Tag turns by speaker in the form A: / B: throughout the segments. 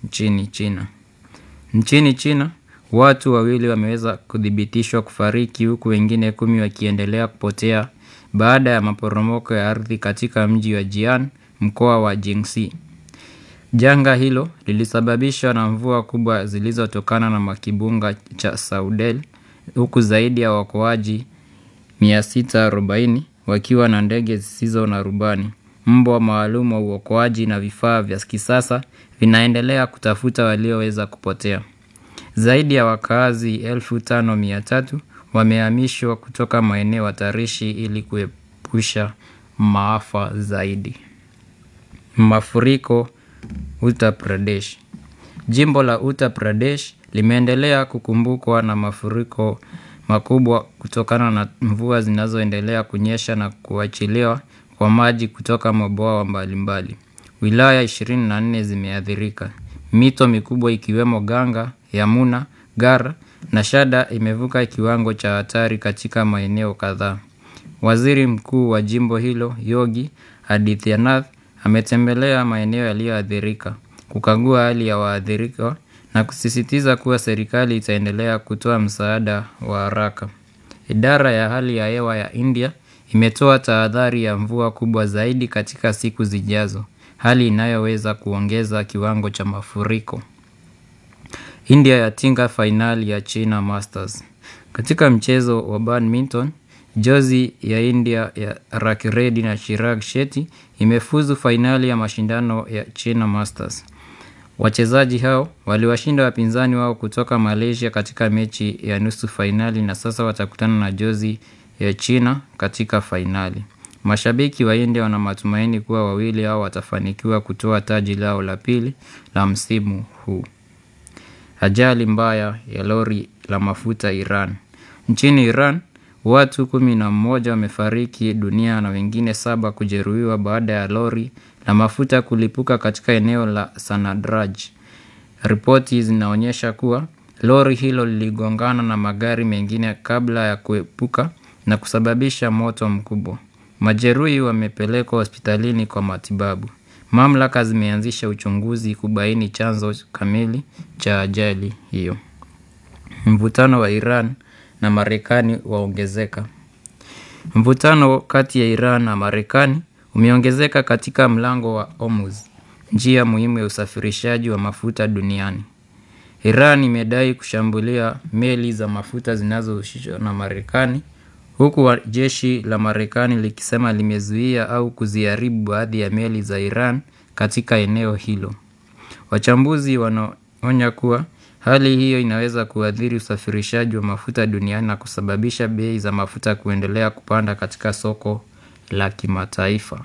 A: nchini China. Nchini China, watu wawili wameweza kuthibitishwa kufariki huku wengine kumi wakiendelea kupotea baada ya maporomoko ya ardhi katika mji wa Jian, mkoa wa Jiangxi. Janga hilo lilisababishwa na mvua kubwa zilizotokana na makibunga cha Saudel huku zaidi ya waokoaji 640 wakiwa na ndege zisizo na rubani. Mbwa maalum wa uokoaji na vifaa vya kisasa vinaendelea kutafuta walioweza kupotea. Zaidi ya wakaazi 5300 wamehamishwa kutoka maeneo hatarishi ili kuepusha maafa zaidi. Mafuriko Uttar Pradesh. Jimbo la Uttar Pradesh limeendelea kukumbukwa na mafuriko makubwa kutokana na mvua zinazoendelea kunyesha na kuachiliwa kwa maji kutoka mabwawa mbalimbali. Wilaya 24 zimeathirika. Mito mikubwa ikiwemo Ganga, Yamuna, Gar na Shada imevuka kiwango cha hatari katika maeneo kadhaa. Waziri Mkuu wa jimbo hilo, Yogi Adityanath, ametembelea maeneo yaliyoathirika, kukagua hali ya waathirika na kusisitiza kuwa serikali itaendelea kutoa msaada wa haraka. Idara ya hali ya hewa ya India imetoa tahadhari ya mvua kubwa zaidi katika siku zijazo, hali inayoweza kuongeza kiwango cha mafuriko. India yatinga fainali ya China Masters. Katika mchezo wa badminton, jozi ya India ya Rakiredi na Chirag Shetty imefuzu fainali ya mashindano ya China Masters. Wachezaji hao waliwashinda wapinzani wao kutoka Malaysia katika mechi ya nusu fainali na sasa watakutana na jozi ya China katika fainali. Mashabiki wa India wana matumaini kuwa wawili hao watafanikiwa kutoa taji lao la pili la msimu huu. Ajali mbaya ya lori la mafuta Iran. Nchini Iran, watu kumi na mmoja wamefariki dunia na wengine saba kujeruhiwa baada ya lori la mafuta kulipuka katika eneo la Sanadraj. Ripoti zinaonyesha kuwa lori hilo liligongana na magari mengine kabla ya kuepuka na kusababisha moto mkubwa. Majeruhi wamepelekwa hospitalini kwa matibabu. Mamlaka zimeanzisha uchunguzi kubaini chanzo kamili cha ajali hiyo. Mvutano wa Iran na Marekani waongezeka. Mvutano kati ya Iran na Marekani umeongezeka katika mlango wa Hormuz, njia muhimu ya usafirishaji wa mafuta duniani. Iran imedai kushambulia meli za mafuta zinazohusishwa na Marekani huku jeshi la Marekani likisema limezuia au kuziharibu baadhi ya meli za Iran katika eneo hilo. Wachambuzi wanaonya kuwa hali hiyo inaweza kuathiri usafirishaji wa mafuta duniani na kusababisha bei za mafuta kuendelea kupanda katika soko la kimataifa.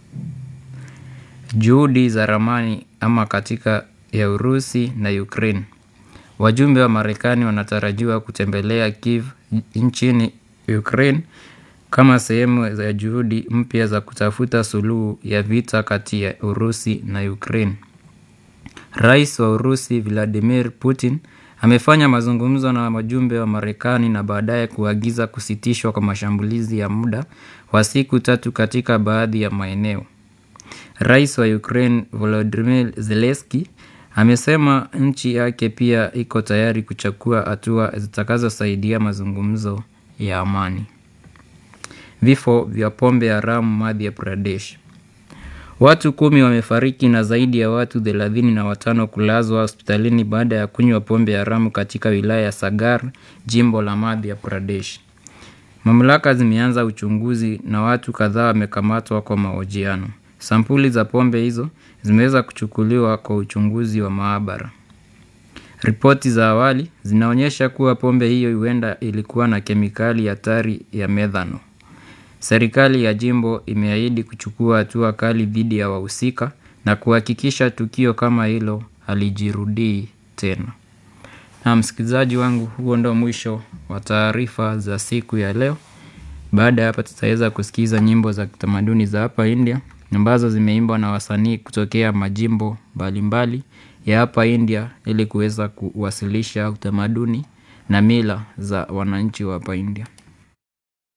A: Juhudi za ramani ama katika ya Urusi na Ukraine. Wajumbe wa Marekani wanatarajiwa kutembelea Kiev nchini Ukraine kama sehemu ya juhudi mpya za kutafuta suluhu ya vita kati ya Urusi na Ukraine. Rais wa Urusi Vladimir Putin amefanya mazungumzo na wajumbe wa Marekani na baadaye kuagiza kusitishwa kwa mashambulizi ya muda wa siku tatu katika baadhi ya maeneo. Rais wa Ukraine Volodymyr Zelensky amesema nchi yake pia iko tayari kuchukua hatua zitakazosaidia mazungumzo ya amani. Vifo vya pombe haramu Madhya Pradesh. Watu kumi wamefariki na zaidi ya watu thelathini na watano kulazwa hospitalini baada ya kunywa pombe haramu katika wilaya ya Sagar, jimbo la Madhya Pradesh. Mamlaka zimeanza uchunguzi na watu kadhaa wamekamatwa kwa mahojiano. Sampuli za pombe hizo zimeweza kuchukuliwa kwa uchunguzi wa maabara. Ripoti za awali zinaonyesha kuwa pombe hiyo huenda ilikuwa na kemikali hatari ya methano. Serikali ya jimbo imeahidi kuchukua hatua kali dhidi ya wahusika na kuhakikisha tukio kama hilo halijirudii tena. Na msikilizaji wangu, huo ndo mwisho wa taarifa za siku ya leo. Baada ya hapa, tutaweza kusikiza nyimbo za kitamaduni za hapa India ambazo zimeimbwa na wasanii kutokea majimbo mbalimbali ya hapa India ili kuweza kuwasilisha utamaduni na mila za wananchi wa hapa India.